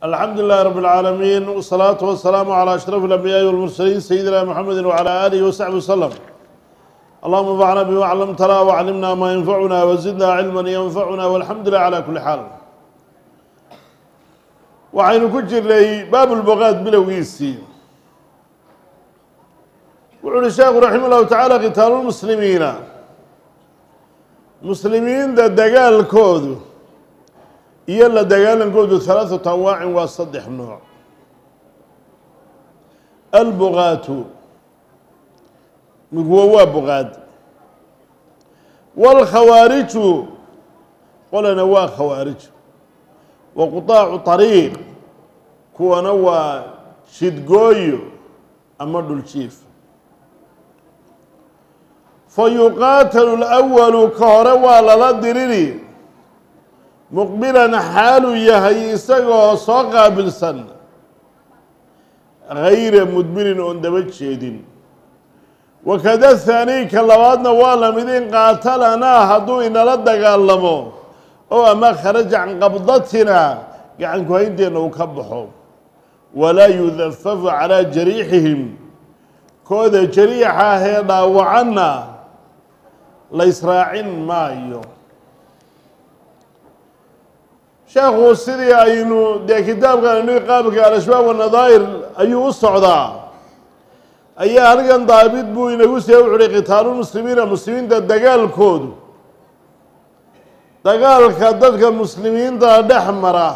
alxamdu lilahi rab اlcaalamiin wsalaatu wasalaamu calى ashraf اlambiyaai walmursaliin sayidina mxamedi wcalى alihi wasaxbi waslem allahuma anfacna bima clamtana wclimna ma yanfacuna wazidna cilma yanfacuna walxamdu lilah cala kuli xaal waxaynu ku jirnay baab lbogaad bilowgiisii wuxu uhi sheekhu raxima llahu tacaala kitaalu lmuslimiina muslimiinta dagaalkoodu iyo la dagaalankoodu halaaثatu anwaacin waa saddex nooc albugaatu miguwa waa bugaad wاlkhawaariju qolana waa khawaarij wa quطaacu طariiq kuwana waa jidgooyo ama dhuljiif fayuqaatalu اlأwalu ka hore waa lala diriri muqbilan xaaluu yahay isagoo soo qaabilsan gayra mudbirin oon daba jeedin wakada haanii ka labaadna waa lamid in qaatalanaa hadduu inala dagaalamo oo ama kharaja can qabdatina gacanku haynteenna uu ka baxo walaa yudafafu calaa jariixihim kooda jariixa ahee dhaawacanna la ysraacin maayo sheekhu sidii aynu dee kitaabkan inu qaabka al-ashbaab wanadaa'ir ayuu u socdaa ayaa halkan daabit buu inagu see wuxuuhi kitaalulmuslimiina muslimiinta dagaalkoodu dagaalka dadka muslimiinta dhex mara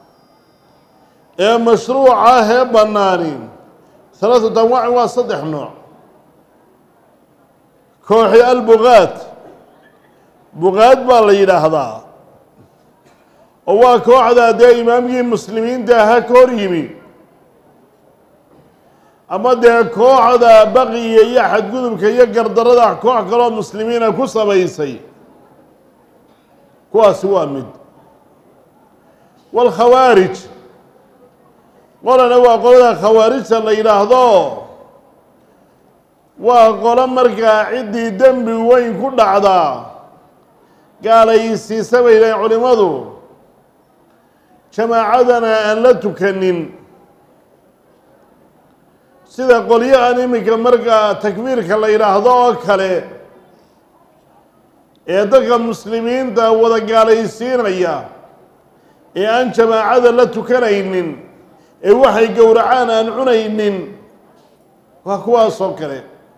ee mashruuca ah ee bannaani halaaثatu anwaacin waa saddex nooc kooxi albugaad bugaad baa la yidhaahdaa oo waa kooxda dee imaamkii muslimiinta aha ka hor yimi ama dee kooxda baqiya iyo xadgudubka iyo gardarada koox kaloo muslimiina ku samaysay kuwaasi waa mid waalkhawaarij qolana waa qolada khawaarijta la yidhaahdo waa qolo markaa ciddii dembi weyn ku dhacdaa gaalaysiisa bay dhahen culimmadu jamaacadana aan la tukanin sida qolyahan iminka markaa takbiirka la yidhaahdo oo kale ee dadka muslimiinta wada gaalaysiinaya ee aan jamaacada la tukanaynin ee waxay gowracaan aan cunaynin waa kuwaas oo kale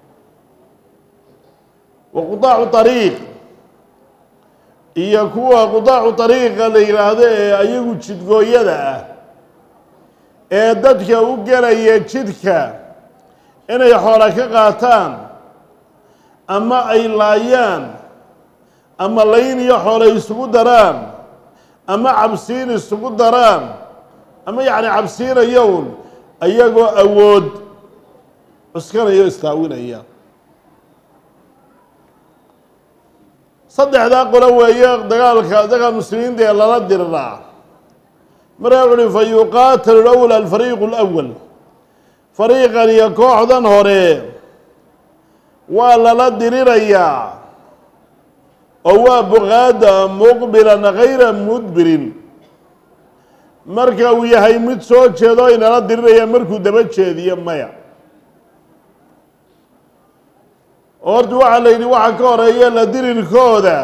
wa qudaacu ariiq iyo kuwa qudaacu ariiqa la yidhaahdo ee ayagu jidgooyada ah ee dadka u gelaya jidka inay xoola ka qaataan ama ay laayaan ama layn iyo xoole isugu daraan ama cabsiin isugu daraan ama yacni cabsiinayown ayagoo awood cuskanaya o istaawinaya saddexdaa qolo weeye dagaalka dadka muslimiinta ee lala diriraa markaa wuxu uhi fa yuqaatalu lawal alfariiqu lwal fariiqan iyo kooxdan hore waa lala dirirayaa oo waa buqaada muqbilan gayra mudbirin marka uu yahay mid soo jeedo inala diriraya markuu daba jeediyo maya horta waxaa la yidhi waxa ka horeeya la dirirkooda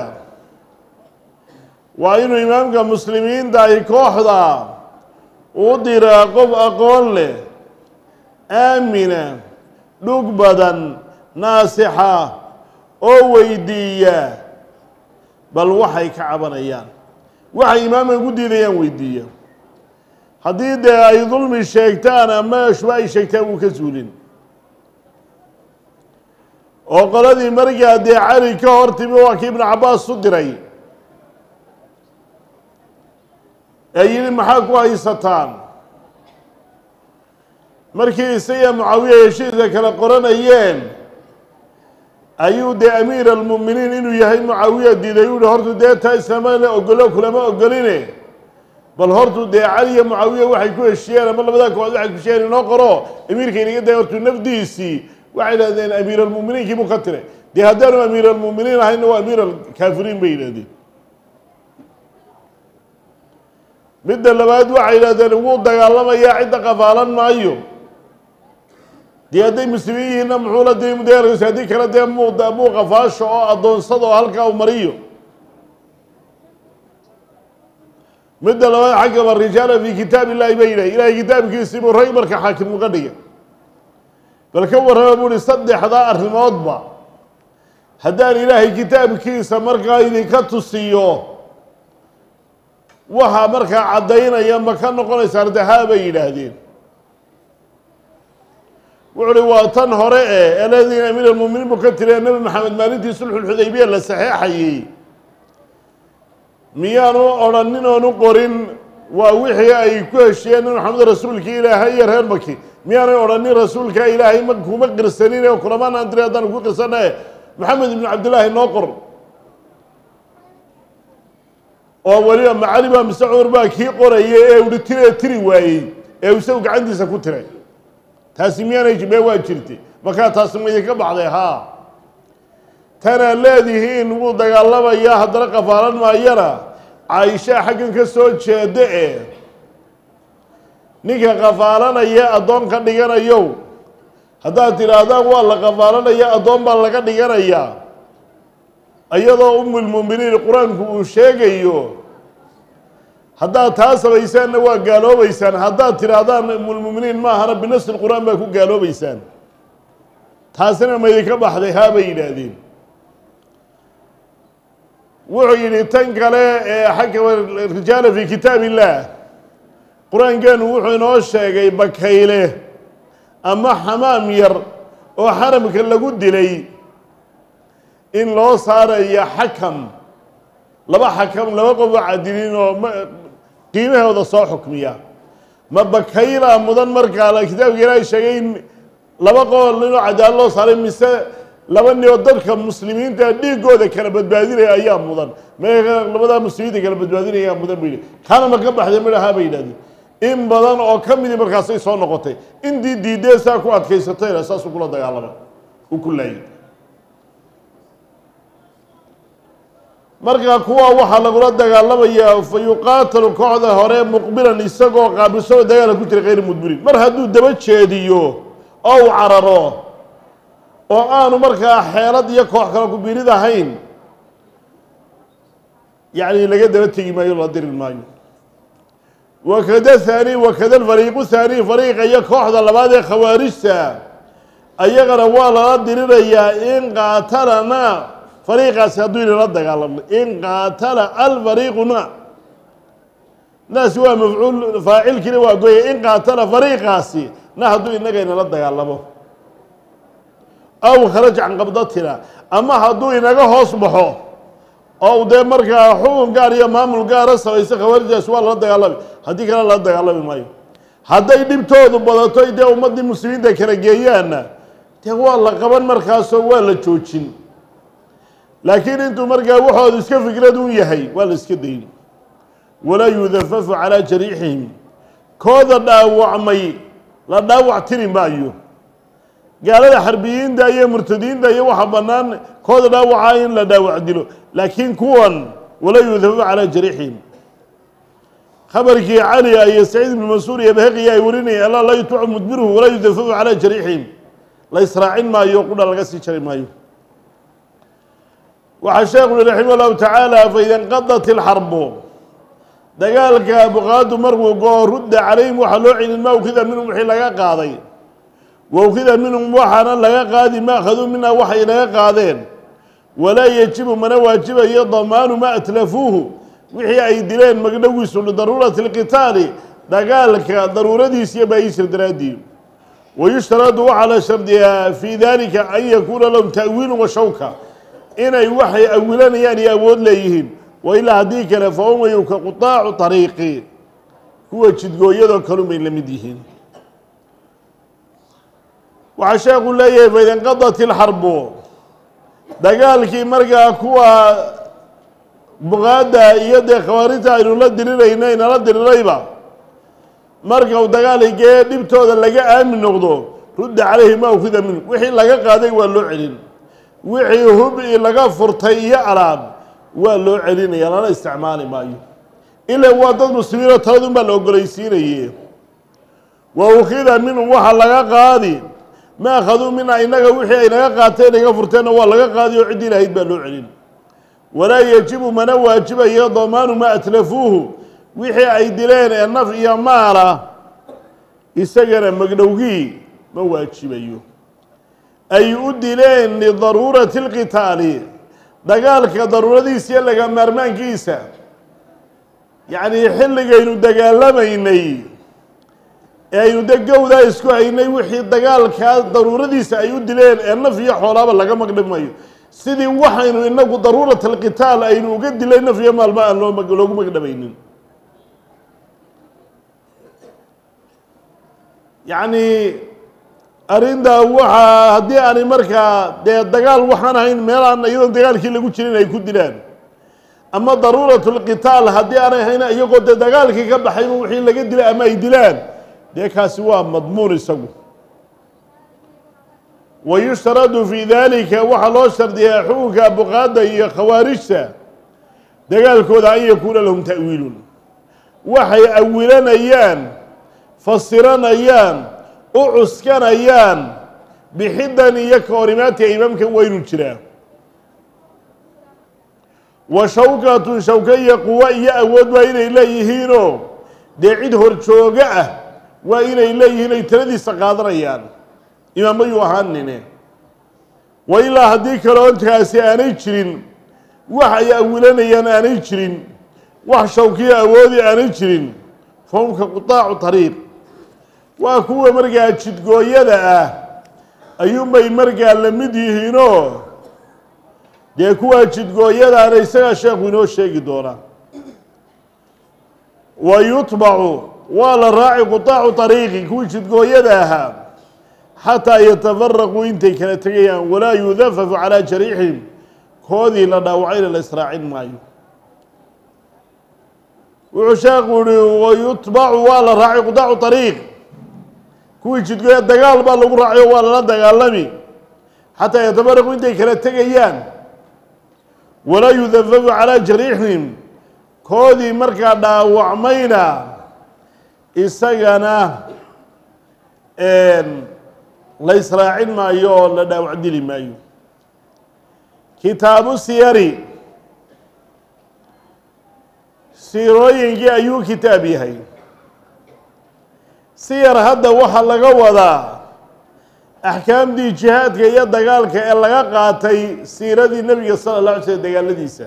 waa inuu imaamka muslimiinta ay kooxda u diraa qof aqoon leh aamina dhug badan naasixa oo weydiiya bal waxay ka cabanayaan waxay imaamka ku diidayaan weydiiya haddii dee ay dulmi sheegtaan ama shuba ay sheegtaan wuu ka suulin oo qoladii markaa dee cali ka hor timi waa kii ibnu cabbaas u diray ee yidhi maxaa ku haysataan markii isaga mucaawiya heshiiska kala qoranayeen ayuu dee amiir almu'miniin inuu yahay mucaawiya diiday u yihi hortu dee taa islaama la ogolo kulama ogoline bal hortu dee cali iyo mucaawiya waxay ku heshiyeen ama labadaa kooxood waxay ku heshiyeen inoo qoro amiirka inaga day hortu nafdiisii waxay idhahdeen amiir almu'miniinkii buu ka tiray dee haddaanu amiir almu'miniin ahayna waa amiir alkaafiriin bay yidhahdeen midda labaad waxay yidhahdeen wuu dagaalamayaa cidda qafaalan maayo dee hadday muslimiin yihiinna muxuu la diri mudeerkiisa haddii kale dee muu muu qafaasho oo addoonsada oo halkaa u mariyo midda labaad xakama rijaala fi kitaab illahi bay yidhahy ilahay kitaabkiisii buu rag marka xaakim uga dhigay bal ka warrama buu uhi saddexdaa arrimoodba haddaan ilaahay kitaabkiisa markaa idinka tusiyo waxaa markaa caddaynaya ma ka noqonaysa ardahaa bay yidhaahdeen wuxu uhi waa tan hore e aladiina min almuminiin buu ka tiriya nebi maxamed maalintii sulxulxudaybiya la saxeexayey miyaanu odhanin oonu qorin waa wixii ay ku heshiyeen in maxamed rasuulkii ilaahay iyo reer maki miyaanay odhanin rasuulka ilaahay ma kuma qirsanin ee kulamanaan diri haddaan ku qirsanae maxamed ibnu cabdillaahi noo qor oo weliba macali baa mise cumar baa kii qorayay ee uhi tiree tiri waayey ee isagu gacantiisa ku tiray taasi miyaanay mee waa jirtay markaa taasi ma idinka baxday haa tanaad leedihiin wuu dagaalamayaa haddana qafaalan maayana caaishaa xaggan ka soo jeeda e ninka qafaalanaya addoon ka dhiganayow haddaad tidhaahdaan waa la qafaalanaya addoon baa laga dhiganayaa iyadoo umulmuuminiin qur-aanku uu sheegayo haddaad taa samaysaanna waa gaaloobaysaan haddaad tidhaahdaan umulmuuminiin maahana binafsi lqur-aan baa ku gaaloobaysaan taasina ma idinka baxday haa bay yidhaahdeen wuxuu yidhi tan kale ee xakama rijaala fi kitaab illaah qur-aankeenu wuxuu inoo sheegay bakayle ama xamaam yar oo xaramka lagu dilay in loo saarayo xakam laba xakam laba qof oo cadilin oo qiimahooda soo xukmiya ma bakaylaa mudan markaa kitaabka ilaahay sheegay in laba qool inoo cadaalo loo saaray mise laba nin oo dadka muslimiinta dhiigooda kala badbaadinaya ayaa mudan me labadaa muslimiinta kala badbaadinaya ayaa mudan bu yidhi kaana ma ka baxday midhahaa bay yidhahdeen in badan oo ka midii markaasay soo noqotay intii diidee saa ku adkaysatayna saasuu kula dagaalama u ku laayay markaa kuwa waxaa lagula dagaalamayaa fa yuqaatalu kooxda hore muqbilan isagoo qaabilsoo dagaala ku jira kayr mudbirin mar hadduu daba jeediyo oo u cararo oo aanu markaa xeelad iyo koox kale ku birid ahayn yacni laga daba tegi maayo la diri maayo wakada haani wakada alfariiqu haani fariiqa iyo kooxda labaad ee khawaarijta ayagana waa lala dirirayaa in qaatalana fariiqaasi hadduu inala dagaalamno in qaatala alfariiquna naasi waa mafcuul faacilkiina waa goya in qaatala fariiqaasi na hadduu inaga inala dagaalamo aw kharaj can qabdatina ama hadduu inaga hoos baxo oo dee markaa xukun gaar iyo maamul gaara samaysa khawaarijdaasi waa lala dagaalami haddii kale lala dagaalami maayo hadday dhibtoodu badato dee ummaddii muslimiinta kala geeyaanna dee waa la qaban markaasoo waa la joojin laakiin intuu markaa waxoodu iska fikrad un yahay waa la iska dayn walaa yudafafu calaa jariixihim kooda dhaawacmay la dhaawac tiri maayo gaalada xarbiyiinta iyo murtadiinta iyo waxa bannaan kooda dhaawacaa in la dhaawac dilo laakiin kuwan walaa yudafafu calaa jariixihim khabarkii cali iyo saciid ibnu mansuur iyo bahaqi ay warinayeen alla laa yutbacu mudbiruhu walaa yudafafu calaa jariixihim la israacin maayo qudha laga sii jari maayo waxaa sheekhu ui raximah llahu tacaala faida inqadat ilxarbu dagaalka buqaadu markuu goo rudda calayhim waxaa loo celin ma ukida minhum wixii laga qaaday wa ukida minhum waxaana laga qaadi ma akhaduu minha waxay laga qaadeen walaa yejibu mana waajibayo damaanu ma atlafuuhu wixii ay dileen magdhowiisu lidaruurati lqitaali dagaalka daruuradiis iyo baayiisir daraadii wayushtaradu waxaa la shardiyaa fii dalika an yakuuna lahum ta'wiilu wa shawka inay waxay awilanayaan iyo awood leeyihiin wa ilaa haddii kale fa umayu ka qutaacu ariiqi kuwa jidgooyadoo kalun bay la mid yihiin waxaa sheekhu leeyahay faida inqadat ilxarbu dagaalkii markaa kuwa buqaada iyo dee khawaarijta aynu la dirirayna inala dirirayba marka uu dagaaligee dhibtooda laga aamin noqdo rudda calayhi ma ukida minhu wixii laga qaaday waa loo celin wixii hubi laga furtay iyo alaab waa loo celinaya lana isticmaali maayo ila waa dad muslimiinoo taladun baa la ogolaysiinaye wa ukhida minhum waxaa laga qaadi ma akhaduu mina inaga wixii ay naga qaateen naga furteenna waa laga qaadi oo ciddii lahayd baa loo celin walaa yajibu mana waajibayo damaanu ma atlafuuhu wixii ay dileen ee naf iyo maala isagana magdhowgii ma waajibayo ay u dileen lidaruurati اlqitaali dagaalka daruuradiisa iyo laga maarmaankiisa yacnii xilligaynu dagaalamaynay ee aynu de gowdaa isku haynay wixii dagaalkaa daruuradiisa ay u dileen ee naf iyo xoolaaba laga magdhimayo sidii waxaynu inagu daruurat alqitaal aynu uga dilay naf iyo maalma aan loo loogu magdhamaynin yacni arrintaa waxaa haddii aanay markaa dee dagaal waxaan ahayn meel aan iyadoon dagaalkii lagu jirin ay ku dilaan ama daruurat lqitaal haddii aanay ahayn iyagoo dee dagaalkii ka baxayba wixii laga dilay ama ay dilaan dee kaasi waa madmuun isagu wa yushtaradu fii dalika waxaa loo shardiyaa xukunka buqaadda iyo khawaarijta dagaalkooda an yakuuna lahum ta'wiilun waxay awilanayaan fasiranayaan u cuskanayaan bixidan iyo kahorimaadka imaamka waynu jiraa wa shawkatun shawka iyo quwo iyo awood waa inay leeyihiinoo dee cid horjooga ah waa inay leeyihiin ay taladiisa qaadanayaan imaamayuu ahaanine wa ilaa haddii kaleo intaasi aanay jirin wax ay awilanayaan aanay jirin wax shawkiyo awoodi aanay jirin fahumka qutaacu tariiq waa kuwa markaa jidgooyada ah ayuunbay markaa la mid yihiinoo dee kuwaa jidgooyadaana isagaa sheekhu inoo sheegi doonaa wa yutbacu waa la raaci qutaacu ariiqi kuwii jidgooyada ahaa xataa yatafaraquu intay kala tegayaan walaa yudafafu calaa jariixihim koodii la dhaawacayna la israacin maayo wuxuu sheekhu yihi wayutbacu waa la raacay qutaacu ariiq kuwii jidgooya dagaal baa lagu raacayo waa lala dagaalami xataa yatafaraquu intay kala tegayaan walaa yudafafu calaa jariixihim koodii markaa dhaawacmayna isagana la israacin maayo oo la dhaawac dili maayo kitaabu siyari siirooyinkii ayuu kitaab yahay siyar hadda waxaa laga wadaa axkaamdii jihaadka iyo dagaalka ee laga qaatay siiradii nebiga sala اlه alay slm dagaaladiisa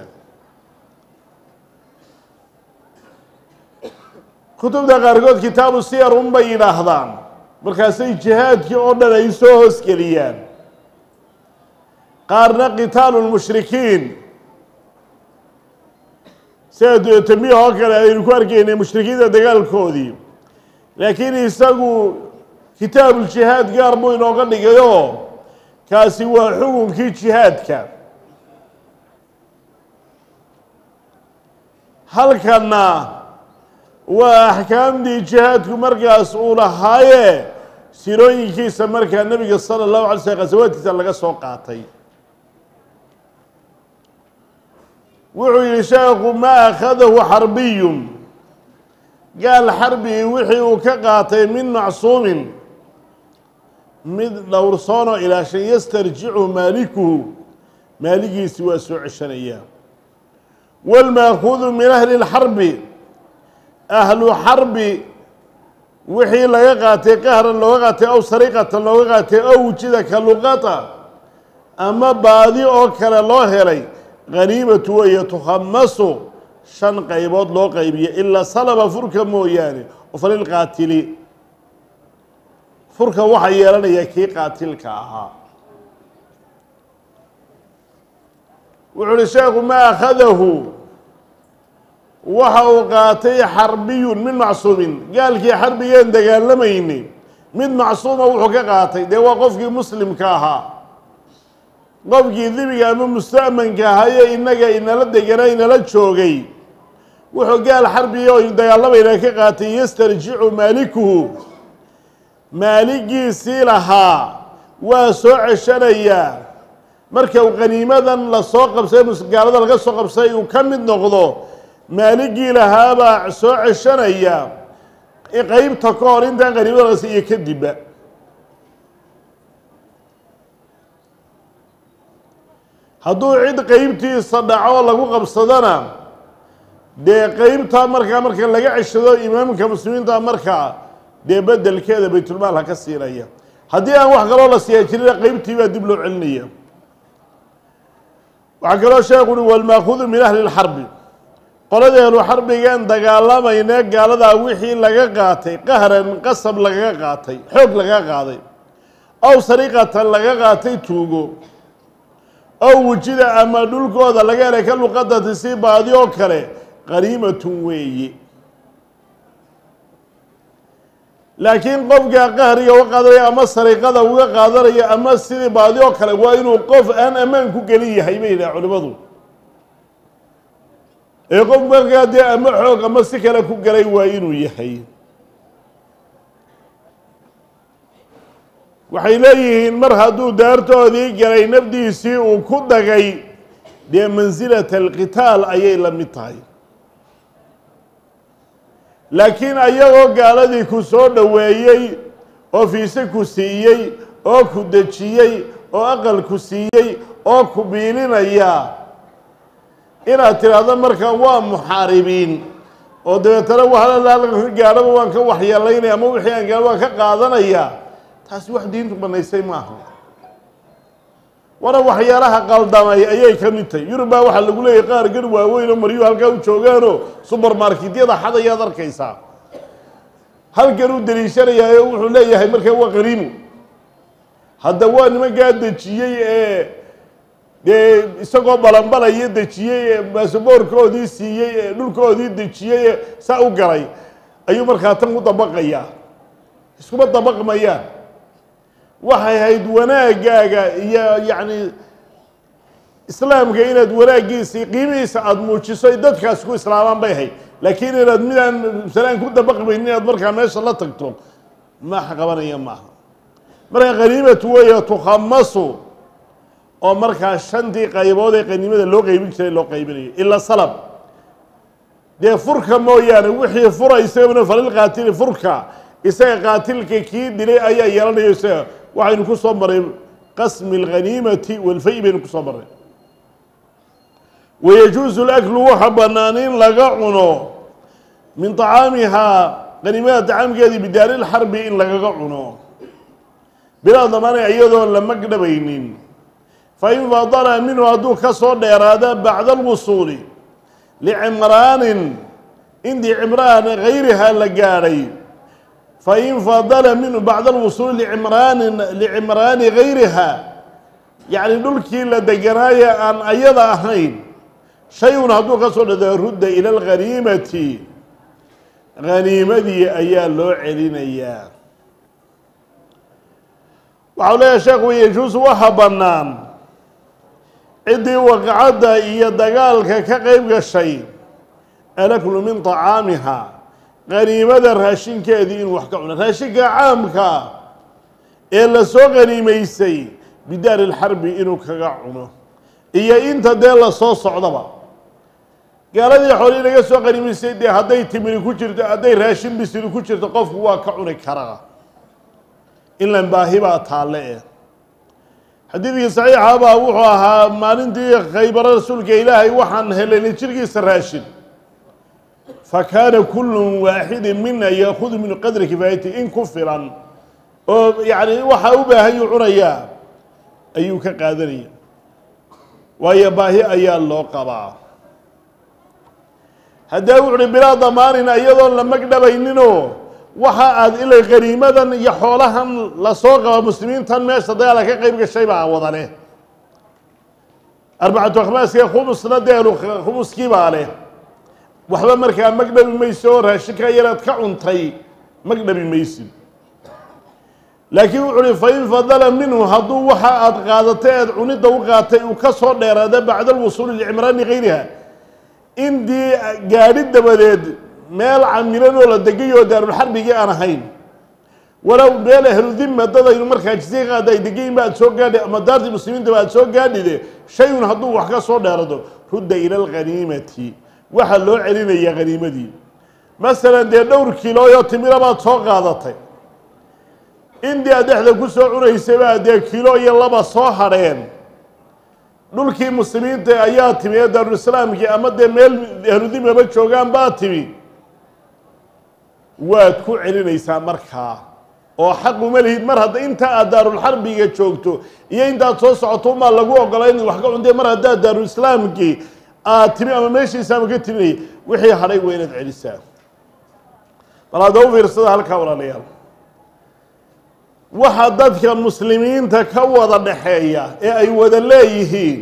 kutubta qaarkood kitaabu siyar un bay yidhaahdaan markaasay jihaadkii oo dhan ay soo hoosgeliyaan qaarna qitaalu lmushrikiin sida tamiih oo kale aynu ku arkaynay mushrikiinta dagaalkoodii laakiin isagu kitaabuuljihaad gaar buu inooga dhigayoo kaasi waa xukunkii jihaadka halkanna waa axkaamdii jihaadku markaas uu lahaaye sirooyinkiisa markaa nebiga sala allahu alay slm qasawaadkiisa laga soo qaatay wuxuu yihi sheekhu ma akhadahu xarbiyun gaal xarbigi wixii uu ka qaatay min macsuumin mid dhowrsoonoo ilaashan yastarjicu maalikuhu maaligiisi waa soo ceshanayaa wاlmaakuudu min ahli اlxarbi ahlu xarbi wixii laga qaatay qahran looga qaatay ow sariqatan looga qaatay ow wujida ka luqata ama baadi oo kale loo helay haniimatu weeye tukhamasu shan qaybood loo qaybiya ilaa salaba furka mooyaane oo falilqaatili furka waxaa yeelanaya kii qaatilka ahaa wuxu uhi sheekhu ma akhadahu waxa uu qaatay xarbiyun min macsuumin gaalkii xarbigeen dagaalamayni mid macsuuma wuxuu ka qaatay dee waa qofkii muslimka ahaa qofkii dibiga ama musta'manka ahaye innaga inala deganaa inala joogay wuxuu gaal xarbiga oynu dagaalamayna ka qaatay yastarjicu maalikuhu maaligiisii lahaa waa soo ceshanayaa marka uu qaniimadan lasoo qabsay gaalada laga soo qabsay uu ka mid noqdo maaligii lahaabaa soo ceshanaya qeybta ka hor intaan qaniimada la siiyo kadibba hadduu cid qeybtiisa dhaco lagu qabsadana dee qeybtaa markaa marka laga ceshado imaamka muslimiinta markaa dee bedelkeeda baytulmaal ha ka siinaya haddii aan wax kaloo la siiya jirina qeybtii baa dib loo celinaya waxaa kaloo sheekhu uhi walmaakuudu min ahli lxarbi qoladeenu xarbigan dagaalamayne gaaladaa wixii laga qaatay qahran qasab lagaga qaatay xoog lagaga qaaday ow sariqatan laga qaatay tuugo ow wujida ama dhulkooda laga helay ka luqadati si baadi oo kale qaniimatun weeye laakiin qofka qahriga uga qaadanaya ama sariqada uga qaadanaya ama sidii baadi oo kale waa inuu qof aan ammaan ku gelin yahay bay yidhaha culimmadu ee qof markaa dee ama xoog ama si kale ku galay waa inuu yahay waxay leeyihiin mar hadduu daartoodii galay nafdiisii uu ku dagay dee mansilata alqitaal ayay la mid tahay laakiin ayagoo gaaladii ku soo dhoweeyey oo fiise ku siiyey oo ku dejiyey oo aqal ku siiyey oo ku biilinaya inaad tidhaahdo markaa waa muxaaribiin oo dabeetana wahalkan ka gaadhaba waan ka waxyeelaynaya ama wixii aan gaadho waan ka qaadanaya taasi wax diintu banaysay maaha wana waxyaalaha qaldamay ayay ka mid tahay yurub baa waxaa lagu leeyahy qaar gar waaweyn oo maryu halkaa u joogaanoo subermarketyada xad ayaad arkaysaa halkan uu daliishanayaayo wuxuu leeyahay markaa waa qaniimo hadda waa nimankaa dejiyey ee dee isagoo balanbalaya dejiyey ee baasaboorkoodii siiyey ee dhulkoodii dejiyey ee saa u galay ayuu markaa tan ku dabaqayaa iskuma dabaqmayaan waxay ahayd wanaagaaga iyo yacni islaamka inaad wanaaggiisii qiimihiisa aada muujiso ay dadkaasi ku islaamaan bay ahayd laakiin inaad midaan salaan ku dabaqmaynin inaad markaa meesha la tagto maax qabanaya maaha marka qaniimatu weeye tukhamasu oo markaa shantii qaybood ee qaniimada loo qeybin jiray loo qaybinayo ila salab dee furka mooyaane wixii fura isagana falilqaatili furka isaga qaatilka kii dilay ayaa yeelanayo isaga waxaynu ku soo maray qasmi اlghaniimati walfay baynu ku soo maray wayajuusu laklu waxa bannaan in laga cuno min طacaamihaa qaniimada tacaamkeedii bidaari lxarbi in lagaga cuno bilaa damaana iyadoon la magdhabaynin fain fadala minhu hadduu ka soo dheeraada bacda alwusuuli licimraanin indii cimraan gayrihaa la gaadhay fain fadala minhu bacda alwusuuli licimraanin licimraani gayriha yacni dhulkii la deganaaye aan ayada ahayn shay-un hadduu ka soo dhada rudda ila alghaniimati haniimadii ayaa loo celinayaa waxau leeyahay sheekhu yajuusu waxa bannaan ciddii waqcadda iyo dagaalka ka qeyb gashay alaklu min طacaamiha qaniimada raashinkeedii inuu wax ka cuno raashinka caamka ee la soo qaniimaysay bidaari lxarbi inuu kaga cuno iyo inta dee la soo socdaba gaaladii xoolii laga soo qaniimaysay dee hadday timiri ku jirto hadday raashin bisiri ku jirto qofku waa ka cuni karaa inlan baahi baa taalle eh xadiidkii saxiixa baa wuxuu ahaa maalintii khaybaro rasuulka ilaahay waxaan helenay jirkiisa raashin fakaana kullu waaxidin mina yaakudu min qadri kifaayati in ku filan oo yacni waxaa u baahanyuu cunayaa ayuu ka qaadanaya waayo baahi ayaa loo qabaa haddee wuxu uhi bilaa damaanin iyadoon la magdhabayninoo waxa aad ilay qaniimadan iyo xoolahan lasoo qaba muslimiintan meesha dagaala ka qeyb gashay baa wada leh arbacatu akhmaaska khumusna deenu khumuskii baa leh waxba markaa magdhabi mayso oo raashinka yaraad ka cuntay magdhabi maysid laakiin wuxu uhi fain fadala minhu hadduu waxa aad qaadatay aad cunidda u qaatay uu ka soo dheeraada bacda alwusuuli licimraani gayriha indii gaadhi dabadeed meel camilan oo la degayoo daarulxarbigii aan ahayn walow meel ahludima dadaynu markaa jisiya qaada ay degayin ba aad soo gaadhi ama daartii muslimiintaba aad soo gaadhide shay-un hadduu wax ka soo dheerado rudda ila alghaniimati waxaa loo celinayaa haniimadii masalan dee dhowr kilooyo timira baad soo qaadatay indii aad dhexda ku soo cunaysay baa dee kilo iyo laba soo hadheen dhulkii muslimiinta ayaa timi ee daarulislaamkii ama dee meel ahludimaba joogaan baa timi waad ku celinaysaa markaa oo xaq uma lihid mar hadda inta aad daarulxarbiga joogto iyo intaad soo socoto umaa lagu ogolaa inaad wax ka cuntay mar haddaad daarulislaamkii aad timi ama meeshii islaamka ka timinay wixii hadhay waa inaad celisaa bal hadda u fiirsada halkaa walaalayaal waxa dadka muslimiinta ka wada dhaxeeya ee ay wada leeyihiin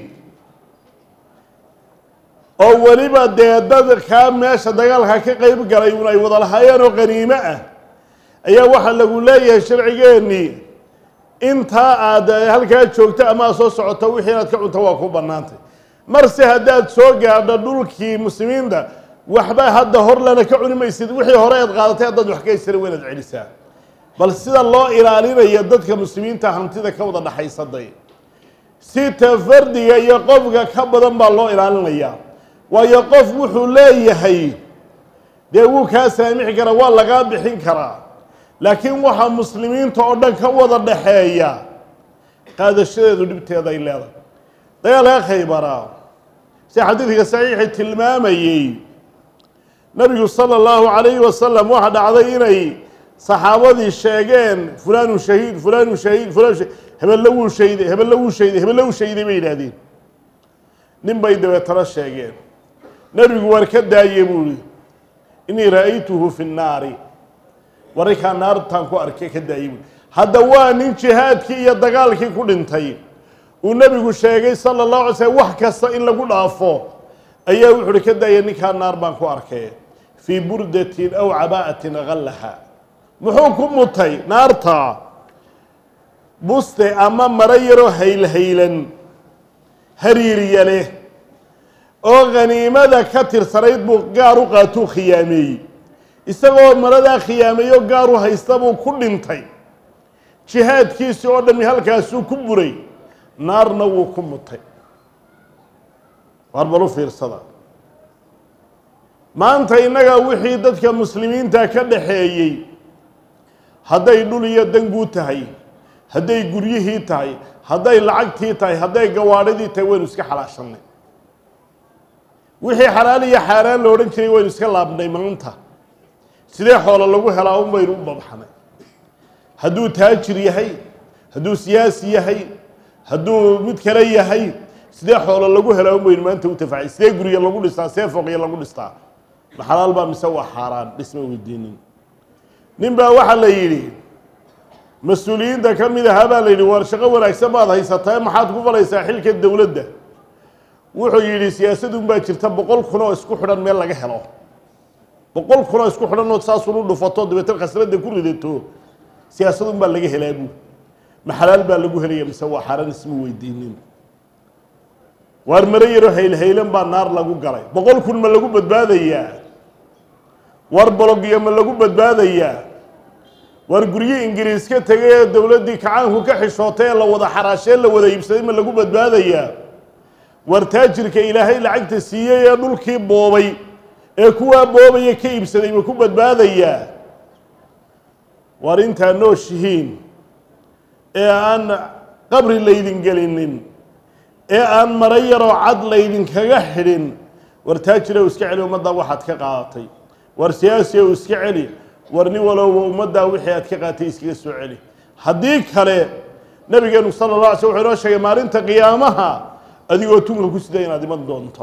oo weliba dee dadkaa meesha dagaalka ka qeyb galay un ay wada lahaayeen oo qaniimo ah ayaa waxaa lagu leeyahay sharcigeennii intaa aad halkaa joogto ama aad soo socoto wixii inaad ka cunto waa ku bannaantay marse haddaad soo gaadho dhulkii muslimiinta waxba hadda hor lana ka cuni maysid wixii hore aad qaadatay haddaad wax ka haysana waa inaad celisaa bal sida loo ilaalinayo dadka muslimiinta hantida ka wada dhaxaysaday si ta fardiga iyo qofka ka badan baa loo ilaalinayaa waayo qof wuxuu leeyahay dee wuu kaa saamixi karaa waa lagaa bixin karaa laakiin waxaa muslimiinta oo dhan ka wada dhaxeeya qaadashadeedu dhibteeda ay leedahay dagaalka khaybaraa si xadiidka saxiixi tilmaamayey nabigu sala allahu calayhi wasalam waxaa dhacday inay saxaabadii sheegeen fulaanu shahiid fulaanu shahiid fulaan shahiid hebelle wuu shayday hebelle wuu shayday hebelle wuu shayday bay yidhaahdeen nin bay dabeetana sheegeen nebigu waar ka daaye buu ihi inii ra'aytuhu fi nnaari warrinkaa naartaan ku arkay ka daaye buui hadda waa nin jihaadkii iyo dagaalkii ku dhintay uu nebigu sheegay sala allahu alay slm wax kasta in lagu dhaafo ayaa wuxu uhi ka daaya ninkaa naar baan ku arkay fii burdatin aw cabaa'atin gallaha muxuu ku mutay naarta buste ama maro yaroo haylhaylan hariiriya leh oo khaniimada ka tirsanayd buu gaar u qaatuu khiyaameeyey isagoo maradaa khiyaameeyo gaar u haysta buu ku dhintay jihaadkiisii oo dhami halkaasuu ku buray naarna wuu ku mutay waar bal u fiirsada maanta innaga wixii dadka muslimiinta ka dhaxeeyey hadday dhul iyo danguu tahay hadday guryihii tahay hadday lacagtii tahay hadday gawaadhidii tahay waynu iska xalaashanay wixii xalaal iyo xaaraan la odhan jiray waynu iska laabnay maanta sidee xoolo lagu helaa un baynu u babxanay hadduu taajir yahay hadduu siyaasi yahay hadduu mid kale yahay sidee xoolo lagu helaa un baynu maanta u tafacay sidee gurya lagu dhistaa sidee fooqya lagu dhistaa ma xalaal baa mise waa xaaraan dhisma weydiinin nin baa waxaa la yidhi mas-uuliyiinta ka mid ahaa baa la yidhi waar shaqo wanaagsan baad haysataa maxaad ku falaysaa xilka dowladda wuxuu yidhi siyaasadun baa jirta boqol kun oo isku xidhan meel laga helo boqol kun oo isku xidhan oo saasun u dhufato dabeetana khasradda ku ridato siyaasadun baa laga helaa buu ma xalaal baa lagu helaya mise waa xaaraan isma weydiinin waar maro yaroo haylhaylan baa naar lagu galay boqol kun ma lagu badbaadayaa war bologyo ma lagu badbaadayaa war guryo ingiriis ka tegay ee dowladdii kacaanku ka xishootay ee la wada xaraashee la wada iibsaday ma lagu badbaadayaa war taajirka ilaahay lacagta siiyey ee dhulkii boobay ee kuwaa boobaya ka iibsaday ma ku badbaadayaa war intaa nooshihiin ee aan qabri laydin gelinin ee aan maro yaroo cad laydinkaga xidhin war taajira u iska celi ummaddaa waxaad ka qaadatay war siyaasi ou iska celi war nin walowba ummaddaa wixii aad ka qaatay iskaga soo celi haddii kale nabigeenu sala la alay sl wuxuu inoo sheegay maalinta qiyaamaha adigoo tunka ku sida inaad iman doonto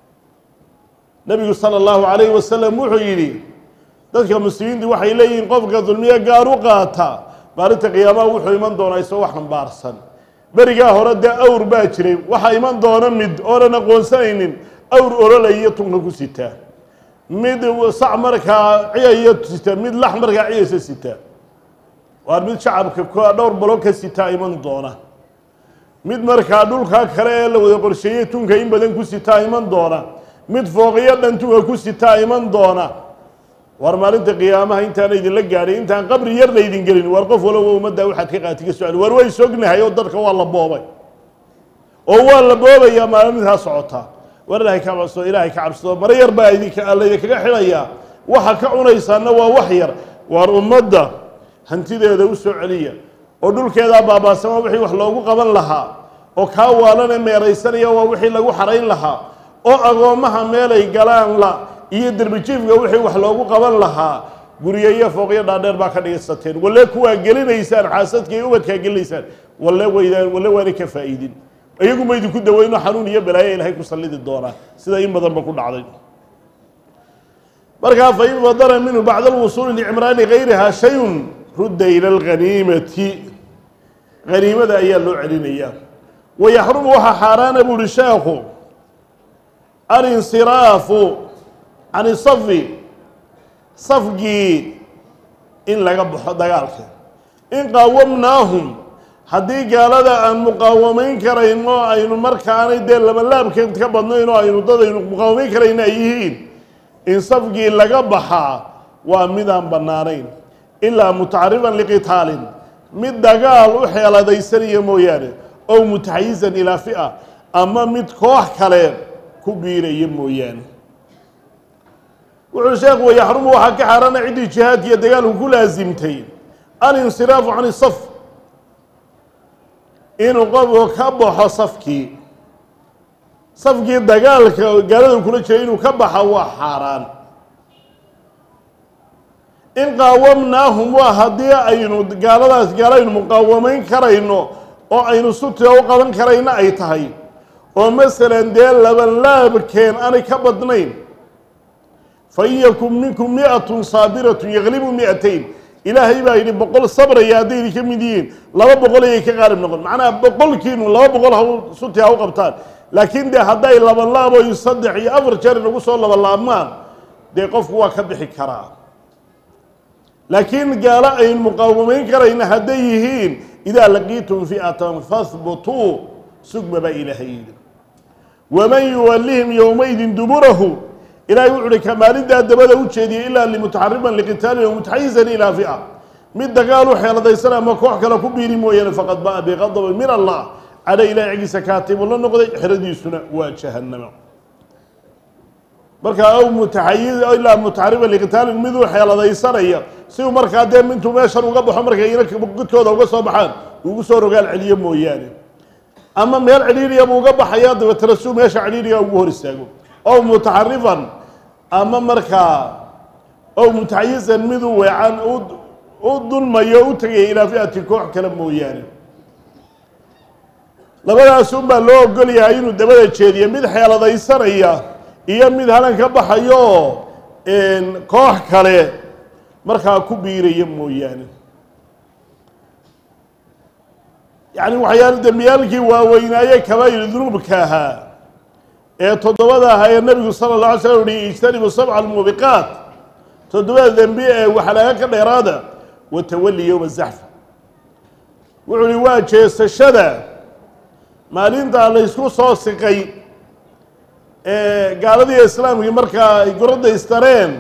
nabigu sala allahu calayhi wasalam wuxuu yidhi dadka muslimiintu waxay leeyihiin qofka dulmiye gaar u qaata maalinta qiyaamaha wuxuu iman doonaa isagoo wax xambaarsan berigaa hore dee awr baa jiray waxaa iman doona mid oonan aqoonsanaynin awr orolaiyo tunka ku sitaa mid sac markaa ciyaya sita mid lax markaa ciyaysa sita waa mid shacabka k dhowr balo ka sitaa iman doona mid markaa dhulkaa kale ee la wada qorsheeyey tunka in badan ku sitaa iman doona mid fooqiyo dhan tunka ku sitaa iman doona war maalinta qiyaamaha intaana idinla gaadhay intaan qabri yar laydin gelin war qof waloba ummaddaa waxaad ka qaati ka socali war way sognahay oo dadka waa la boobay oo waa la boobayaa maalintaa socotaa war ilaahay ka cabsado ilaahay ka cabsado maro yar baa idinka laydinkaga xidhayaa waxa ka cunaysaana waa wax yar waar ummadda hantideeda u soo celiya oo dhulkeedaa baabaasama wixii wax loogu qaban lahaa oo kaa waalane meeraysanaya waa wixii lagu xarayn lahaa oo agoommaha meelay galaan la iyo derbijiifka wixii wax loogu qaban lahaa guryo iyo fooqyo dhaadheer baa ka dhigsateen walle kuwaa gelinaysaan xaasadka iyo ubadkaa gelinaysaan walle waydaan walle waana ka faa'iidin iyaguma idinku daweyno xanuun iyo balaayo ilaahay ku sallidi doonaa sida in badanba ku dhacday markaa fain fadara minhu bacda alwusuuli licimraani gayrihaa shayun rudda ila alghaniimati haniimada ayaa loo celinayaa wayaxrumu waxaa xaaraana buuhi sheekhu alinsiraafu can isafi safgii in laga baxo dagaalka in qaawamnaahum haddii gaalada aan muqaawamayn karayn oo aynu markaanay dee labalaabkeed ka badnayn oo aynu dad aynu muqaawamayn karayna ay yihiin in safgii laga baxaa waa midaan bannaanayn ilaa mutacarifan liqitaalin mid dagaal u xeeladaysanaya mooyaane ow mutaxayizan ilaa fi'a ama mid koox kale ku biiraya mooyaane wuxuu sheekhu wayaxrumu waxaa ka xaaraana ciddii jihaadka iyo dagaalku ku laasimtay alinsiraafu can isaf inuu qofku ka baxo safkii safkii dagaalka gaalada kula jiray inuu ka baxa waa xaaraan in qaawamnaahum waa haddii aynu gaaladaas gaalo aynu muqaawamayn karayno oo aynu sutiga u qaban karayna ay tahay oo masalan dee labanlaabkeen aanay ka badnayn fain yakun minkum miatun saabiratun yaglibu miatayn ilaahay baa yidhi boqol sabraya hadday idinka mid yihiin laba boqol ayay ka qaalib noqon macnaha boqolkiinu laba boqol ha suti ha u qabtaan laakiin dee hadday labanlaabo iyo saddex iyo afar jeer inagu soo labalaabmaan dee qofku waa ka bixi karaa laakiin gaalo aynu muqaawamayn karayna hadday yihiin idaa laqiitum fi'atan fahbutuu sugma baa ilaahay yidhi waman yuwallihim yowmaydin duburahu ilaahay wuxu uhi kamaalintaa dabada u jeediyay ilaa limutaxariman liqitaalin o mutaxayizan ilaa fi'a mid dagaal u xeeladaysan ama koox kale ku biiri mooyaane faqad ba'a biqadabin min allah cadha ilahay xaggiisa kaatibu la noqday xeradiisuna waa jahannama markaa aw mutaxayiz ilaa mutaxariman liqitaalin miduu xeeladaysanaya si uu markaa dee mintuu meeshan uga baxo markay ina gudkooda uga soo baxaan ugu soo rogaal celiyo mooyaane ama meel cidhiiriya buu uga baxaya dabeetana suu meesha cidhiiriga ugu hor istaago ow mutaxarifan ama markaa ow mutaxayizan miduu weecan u dulmayo u tegaya ilaa fi'ati koox kale mooyaane labadaas unbaa loo ogolyahay inuu dabada jeediyo mid xeeladaysanaya iyo mid halan ka baxayo koox kale markaa ku biiraya mooyaane yacni waxyaala dembiyaalkii waaweynaaye kabaa'ir dunuubka ahaa ee toddobada ahaa ee nebigu sala اlه alay slam uhi ijtanibu sabca almuubiqaat toddobada dembi ee waxalaaga ka dheeraada watawali yowma zaxfa wuxuu uhi waa jeesashada maalintaa laysku soo siqay ee gaaladii islaamkii markaa ay goradda istareen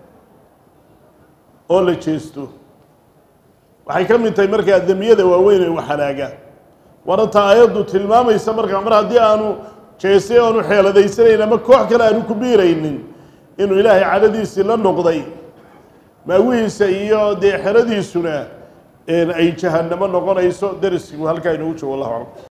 oo la jeesto waxay ka mid tahay markaa dembiyada waaweyn ee waxalaaga waana taa aayaddu tilmaamaysa markaa mar haddii aanu jeestay aanu xeeladaysanayn ama koox kale aanu ku biiraynin inuu ilaahay cadhadiisii la noqday maawihiisa iyo dee xeradiisuna ay jahannamo noqonayso deriskigu halkaa inoogu joogo wallahu aclam